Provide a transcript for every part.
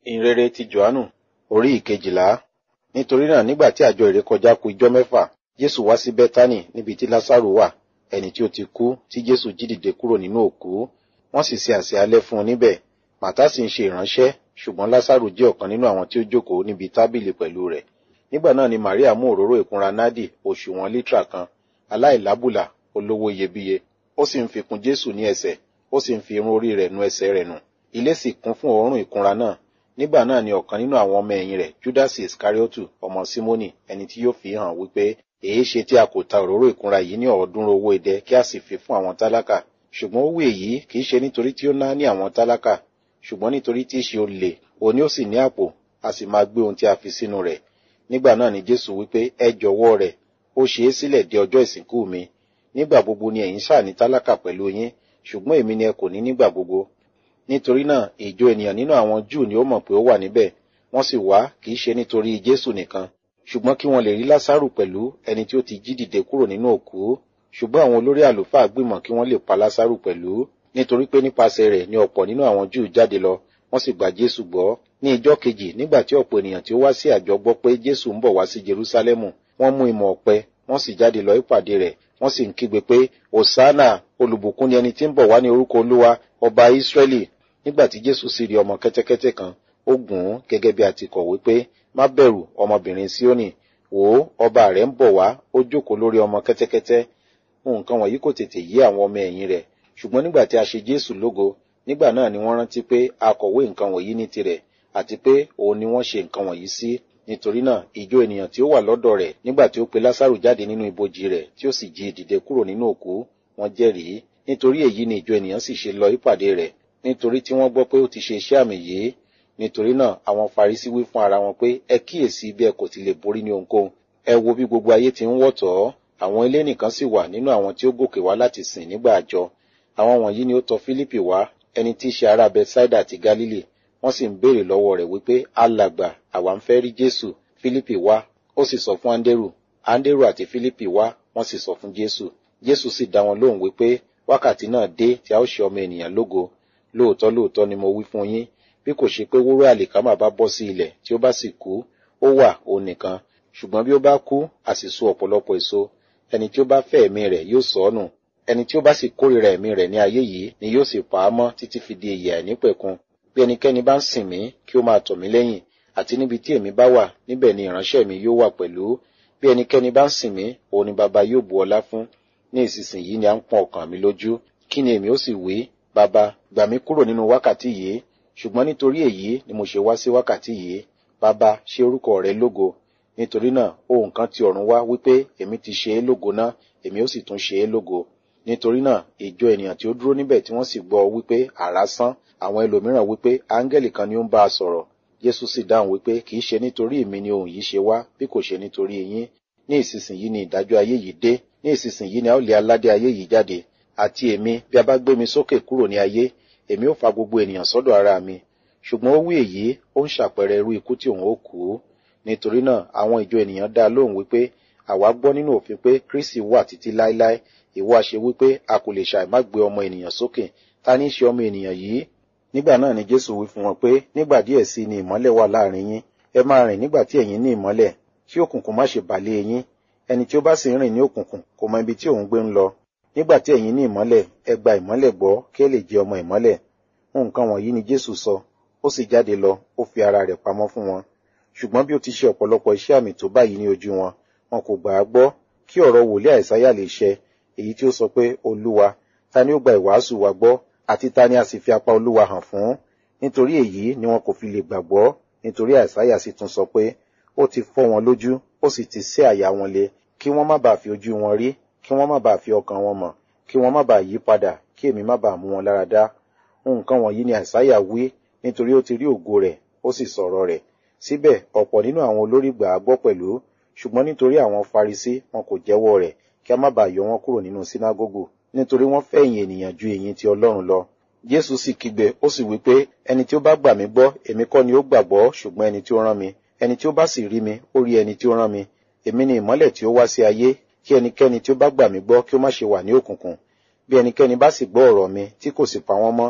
ìhìnrere ti johannu orí ìkejìlá nítorí náà nígbà tí àjọ ìrékọjá ku ijọ́ mẹ́fà jésù wá sí bẹ́tánì níbi tí lásàrò wà ẹni tí ó ti kú tí jésù jí dìde kúrò nínú òkú wọ́n sì ṣe àsè alẹ́ fún un níbẹ̀ màtá sì ń ṣe ìránṣẹ́ ṣùgbọ́n lásàrò jẹ́ ọ̀kan nínú àwọn tí ó jókòó níbi tábìlì pẹ̀lú rẹ̀ nígbà náà ni maria mú òróró ìkunra nádì òṣùwọ̀n lítà kan aláìlábùlà olówó iyebíye ó sì ń fi kun jésù ní ẹsẹ̀ ó sì ń fi irun orí rẹ̀ nu ẹsẹ̀ rẹ̀ nù ilé sì kún fún òórùn ìkunra náà nígbà náà ni ọ̀kan nínú àwọn ọmọ ẹ̀yìn rẹ̀ judas iscariotu ọmọ simoni ẹni tí yóò fi hàn wípé èé ṣe tí a kò ta òróró ìkunra yìí ní ọ̀ọ́dúnrún owó idẹ kí a sì fi fún àwọn tálákà ṣùgbọ́n ó wí èyí kì í ṣe nítorí tí ó ná ní àwọn tálákà ṣùgbọ́n nítorí tí í ṣe olè òní ó sì ní àpò a sì máa gbé ohun tí a fi sínú rẹ̀ nígbà náà ni jésù wípé ẹ jọ̀wọ́ rẹ̀ ó ṣe é sílẹ̀ di ọjọ́ ìsìnkú mi nígbà gbogbo ni ẹ̀yin ṣáà ní tálákà pẹ̀lú yín ṣùgbọ́n èmi ni ẹ kò ní nígbà gbogbo nítorí náà ìjọ ènìyàn nínú àwọn júù ni ó mọ̀ pé ó wà níbẹ̀ wọ́n sì wá kì í ṣe nítorí jésù nìkan ṣùgbọ́n kí wọ́n lè rí lásàrù pẹ̀lú ẹni tí ó ti jí dìde kúrò nínú òkú ṣùgbọ́n àwọn olórí àlùfáà gbìmọ̀ kí wọ́n lè pa lásàrù pẹ̀lú nítorí pé nípasẹ̀ rẹ̀ ni ọ̀pọ̀ nínú àwọn júù jáde lọ wọ́n sì gba jésù gbọ́ ní ìjọ́ kejì nígbà tí ọ̀pọ̀ ènìyàn tí ó wá sí àjọ gbọ́ pé jésù ń bọ̀ wá sí jerúsálẹ́mù wọ́n mú ìmọ̀ ọ̀pẹ wọ́n sì jáde lọ ìpàdé rẹ̀ wọ́n sì ń kígbe pé hosanna olùbùkún ni ẹni tí ń bọ̀ wá ní orúkọ olúwa ọba ìsírẹ́lì nígbà tí jésù sì rí ọmọ kẹ́tẹ́kẹ́tẹ́ kan ó gùn ún gẹ́gẹ́ bí a ti kọ̀wé pé má bẹ̀rù ọmọbìnrin síónì wò ó ọba rẹ̀ ń bọ̀ wá ó jókòó lórí ọmọ kẹ́tẹ́kẹ́tẹ́ nǹkan wọ̀nyí kò tètè yí àwọn ọmọ ẹ̀yìn rẹ̀ ṣùgbọ́n nígbà tí a ṣe jésù lógo nígbà náà ni wọ́n rántí pé a kọ̀wé nǹkan wọ̀nyí ní tirẹ̀ àti pé òun ni wọ́n ṣe nǹkan wọ̀nyí sí nítorí náà ìjọ ènìyàn tí ó wà lọ́dọ̀ rẹ̀ nígbà tí ó pe lásàrù jáde nínú ibojì rẹ̀ tí ó sì jí dìde kúrò nínú òkú wọ́n jẹ́rìí nítorí èyí ni ìjọ ènìyàn sì ṣe lọ ìpàdé rẹ̀ nítorí tí wọ́n gbọ́ pé ó ti ṣe iṣẹ́ àmì yìí nítorí náà àwọn farisi wí fún ara wọn pé ẹ kíyèsí bí ẹ kò ti lè borí ní ohunkóhun ẹ wo bí gbogbo ayé ti ń wọ̀tọ̀ ọ́ àwọn ilé nìkan sì wà nínú àwọn tí ó gòkè wá láti sìn nígbà àjọ àwọn wọ̀nyí ni ó tọ̀ fílípì wá ẹni tí í ṣe ará bethsaida àti galili wọ́n sì ń béèrè lọ́wọ́ rẹ̀ wípé alàgbà àwa ń fẹ́ rí jésù fílípì wá ó sì sọ fún áńdérù áńdérù àti fílípì wá wọ́n sì sọ fún jésù jésù sì dá wọn lóhùn wípé wákàtí náà dé tí a ó ṣe ọmọ ènìyàn lógo lóòótọ́ lóòótọ́ ni mo wí fún yín bí kò ṣe pé wúrà àlìkámà bá bọ́ sí ilẹ̀ tí ó bá sì kú ó wà òun nìkan ṣùgbọ́n bí ó bá kú a sì so ọ̀pọ̀lọpọ̀ èso ẹni tí ó bá fẹ́ ẹ̀mí rẹ̀ yóò sọ ọ́ nù ẹni tí ó bá sì kórìíra ẹ̀mí rẹ̀ ní ayé yìí ni yóò sì pa á mọ́ títí fi di ìyè àìnípẹ̀kun bí ẹnikẹ́ni bá ń sìn mí kí ó máa tọ̀ mí lẹ́yìn àti níbi tí èmi bá wà níbẹ̀ ni ìránṣẹ́ mi yóò wà pẹ̀lú bí ẹnikẹ́ni bá ń sìn mí òun ni baba yóò bu ọlá fún ní ìsinsìnyí ni à ń pọn ọkàn mi lójú kí ni èmi ó sì wí baba gbà mí kúrò nínú wákàtí yìí ṣùgbọ́n nítorí èyí ni mo ṣe wá sí wákàtí yìí baba ṣe orúkọ rẹ lógo nítorí náà ohun kan ti ọ̀run wá wípé èmi ti ṣe é lógo ná èmi ó sì tún ṣe é lógo nítorí náà ìjọ ènìyàn tí ó dúró níbẹ̀ tí wọ́n sì gbọ́ wípé àrá sán àwọn ẹlòmíràn wípé áńgẹ́lì kan ni ó ń bá a sọ̀rọ̀ jésù sì dáhùn wípé kì í ṣe nítorí èmi ni ohun yìí ṣe wá bí kò ṣe nítorí yín ní ìsinsìnyí ni ìdájọ́ ayé yìí dé ní ìsinsìnyí ni a ó lé aládé ayé yìí jáde àti èmi bí a bá gbé mi sókè kúrò ní ayé èmi ó fa gbogbo ènìyàn sọ́dọ̀ ara mi ṣùgbọ́n ó wí èyí ó ń ṣàpẹẹrẹ irú ikú tí òun ó kú nítorí náà àwọn ìjọ ènìyàn dá lóhùn wípé àwa gbọ́ nínú òfin pé kristi wà títí láéláé ìwọ àṣẹ wípé a kò lè ṣàì má gbé ọmọ ènìyàn sókè ta ní í ṣe ọmọ ènìyàn yìí nígbà náà ni jésù wí fún wọn pé nígbà díẹ̀ sí ni ìmọ́lẹ̀ wà láàrin yín ẹ máa rìn nígbà tí ẹ̀yin ní ìmọ́lẹ̀ kí òkùnkùn má ṣe bàlé yín ẹni tí ó bá sì ń rìn ní òkùnkùn kò mọ ibi tí òun gbé ń lọ nígbà tí ẹ̀yin ní ìmọ́lẹ̀ ẹ gba ìmọ́lẹ̀ gbọ́ kí ẹ lè jẹ ọmọ ìmọ́lẹ̀ nǹkan wọ̀nyí ni jésù sọ ó sì jáde lọ ó fi ara rẹ̀ pamọ́ fún wọn ṣùgbọ́n bí ó ti ṣe ọ̀pọ̀lọpọ̀ iṣẹ́ àmì tó báyìí ní ojú wọn wọn kò gbà á gbọ́ kí ọ̀rọ̀ wòlíì àìsáyà lè ṣẹ èyí tí ó sọ pé olúwa ta ni ó gba ìwàásù wa gbọ́ àti ta ni a sì fi apá olúwa hàn fún nítorí èyí ni wọn kò fi lè gbàgbọ́ nítorí àìsáyà sì tún sọ pé ó ti fọ́ wọn lójú ó sì ti sé àyà wọn le kí wọ́n má bàa fi ojú wọn rí kí wọ́n má bàa fi ọkàn wọn mọ̀ kí wọ́n má bàa yí padà kí èmi má bàa mú wọn lára dá nǹkan wọ̀nyí ni àìsáyà wí nítorí ó ti rí ògo rẹ̀ ó sì sọ̀rọ̀ rẹ̀ síbẹ̀ ọ̀pọ̀ nínú àwọn olórí gbà á gbọ́ pẹ̀lú ṣùgbọ́n nítorí àwọn farisí wọn kò jẹ́wọ́ rẹ̀ kí a má bàa yọ wọn kúrò nínú sínágógù nítorí wọ́n fẹ́ ìyìn ènìyàn ju ìyìn ti ọlọ́run lọ jésù sì kígbe ó sì wí pé ẹni tí ó bá gbà mí gbọ́ èmi kọ́ ni ó gbàgbọ́ ṣùgbọ́n ẹni tí ó rán mi ẹni tí ó bá sì rí mi ó rí ẹni tí ó rán mi èmi ni ìmọ́lẹ̀ tí ó wá sí ayé kí ẹnikẹ́ni tí ó bá gbà mí gbọ́ kí ó má ṣe wà ní òkùnkùn bí ẹnikẹ́ni bá sì gbọ́ ọ̀rọ̀ mi tí kò sì pa wọ́n mọ́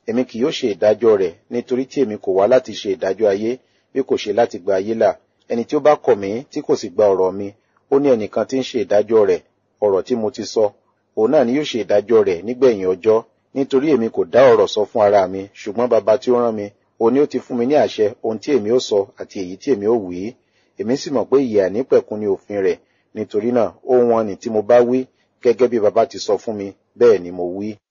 èmi kì yóò ṣe ìdájọ́ rẹ̀ nítorí tí èmi kò wá láti ṣe ìdájọ́ ayé bí kò ṣe láti gba ayé là ẹni tí ó bá kọ̀ mí tí kò sì gba ọ̀rọ̀ mi ó ní ẹnìkan tí ń ṣe ìdájọ́ rẹ̀ ọ̀rọ̀ tí mo ti sọ òun náà ni yóò ṣe ìdájọ́ rẹ̀ nígbẹ̀yìn ọjọ́ nítorí èmi kò dá ọ̀rọ̀ sọ fún ara mi ṣùgbọ́n baba tí ó rán mi òun ni ó ti fún mi ní àṣẹ ohun tí èmi ó sọ àti èyí tí èmi ó wí èmi sì mọ̀ pé ìyè àìnípẹ̀kun ni òfin rẹ̀ nítorí náà ohun wọn ni tí mo bá wí gẹ́gẹ́ bí baba ti sọ fún mi bẹ́ẹ̀ ni mo wí.